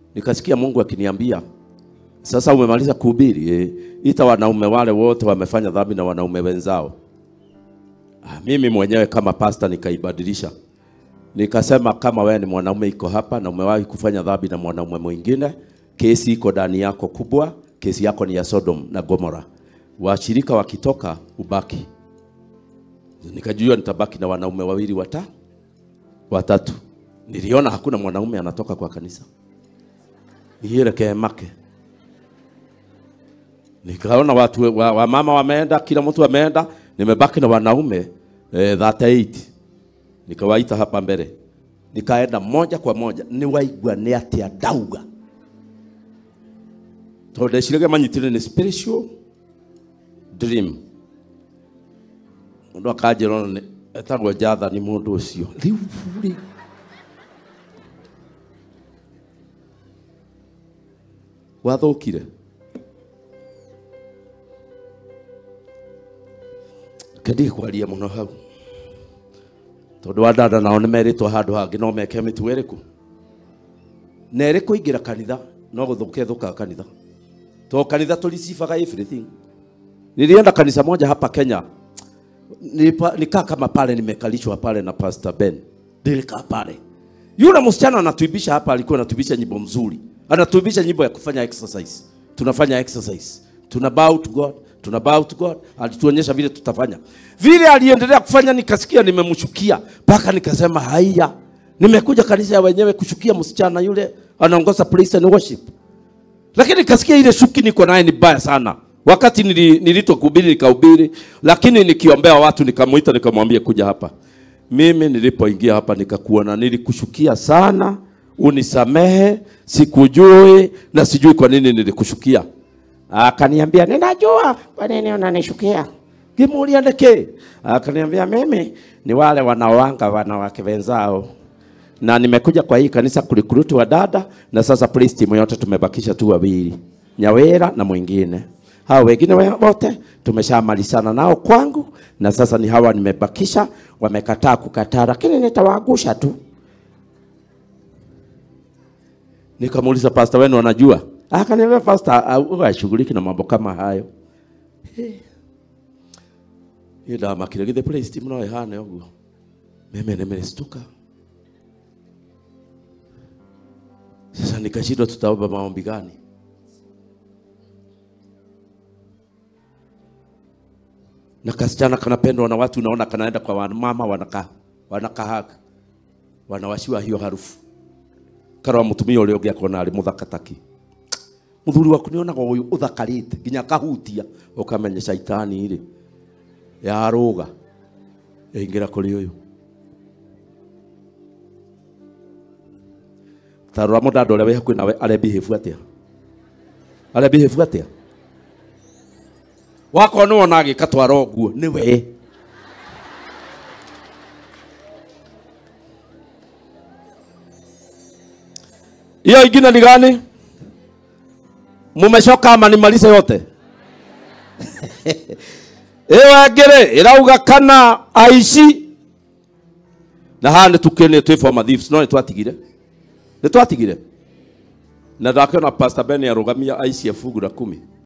nikasikia Mungu akiniambia sasa umemaliza kuhubiri eh, ita wanaume wale wote wamefanya dhambi na wanaume wenzao. Ah, mimi mwenyewe kama pasta nikaibadilisha, nikasema kama wewe ni mwanaume iko hapa na umewahi kufanya dhambi na mwanaume mwingine, kesi iko ndani yako kubwa, kesi yako ni ya Sodom na Gomora. Washirika wakitoka ubaki. Nikajua nitabaki na wanaume wawili wata watatu. Niliona hakuna mwanaume anatoka kwa kanisa, nielekee make nikaona watu wa, wa mama wameenda, kila mtu ameenda, nimebaki na wanaume eh, 38 nikawaita hapa mbele, nikaenda moja kwa moja niwaigua nĩ atĩa ndauga tondũ ndeciragia manyitire nĩ spiritual dream mũndũ akanjĩra ona nĩ- etagwo Jathani mũndũ ũcio rĩu rĩ wathũkire kendige kwaria mũno hau tondũ andanda nao nĩ merĩtwo handũ hangĩ no meke mĩtugo ĩrĩkũ na ĩrĩ kũingĩra kanitha no gũthũka thũkaga kanitha to kanitha tulisifaga everything nilienda kanisa moja hapa Kenya Nilipa, nikaa kama pale nimekalishwa pale na Pastor Ben nilikaa pale yule msichana anatuibisha hapa alikuwa anatuibisha nyimbo mzuri anatuibisha nyimbo ya kufanya exercise tunafanya exercise tuna bow to God tuna bow to God alituonyesha vile tutafanya vile aliendelea kufanya nikasikia nimemshukia mpaka nikasema haya nimekuja kanisa ya wenyewe kushukia msichana yule anaongoza praise and worship lakini nikasikia ile shuki niko naye ni baya sana. Wakati nili, nilitwa kuhubiri nikahubiri, lakini nikiombea watu nikamuita nikamwambia kuja hapa. Mimi nilipoingia hapa nikakuona, nilikushukia sana, unisamehe, sikujui na sijui kwa nini nilikushukia. Akaniambia ninajua kwa nini unanishukia. Kimuulia ndeke. Akaniambia mimi ni wale wanaoanga wanawake wenzao na nimekuja kwa hii kanisa kurikuruti wa dada na sasa praise team yote tumebakisha tu wawili Nyawera na mwingine hao wengine we- wote tumeshamalizana nao kwangu na sasa ni hawa nimebakisha wamekataa kukataa lakini nitawaangusha tu nikamuuliza pastor wenu wanajua akaniambia pastor ashughuliki na mambo kama hayo hiyo ndamakire githe praise team no ihane ũguo mimi nimestuka Sasa nikashindwa tutaomba maombi gani? Na kasichana kanapendwa na watu, unaona kanaenda kwa mama, wanaka wanakahaga, wanawashiwa hiyo harufu karwa mutumia uria ungi akona ari muthaka taki muthuri waku nionaga uyu uthakarite nginya kahutia ukamenya shaitani ri yaruga ingira kuri uyu tarora mũndũ ũrĩa wĩ hakuhĩ nawe arebehave atĩa arebehave atĩa wakorwo nĩ wona agĩka twara ũguo nĩ we hiyo ingine ni gani mumechoka ama nimalize yote ĩyo ngĩrĩ ĩrauga kana aici na haha nĩ tukĩnĩ twĩ former thieves no nĩ twatigire nĩ twatigire na ndakiona pastor Ben arũgamia aici a fungu la kumi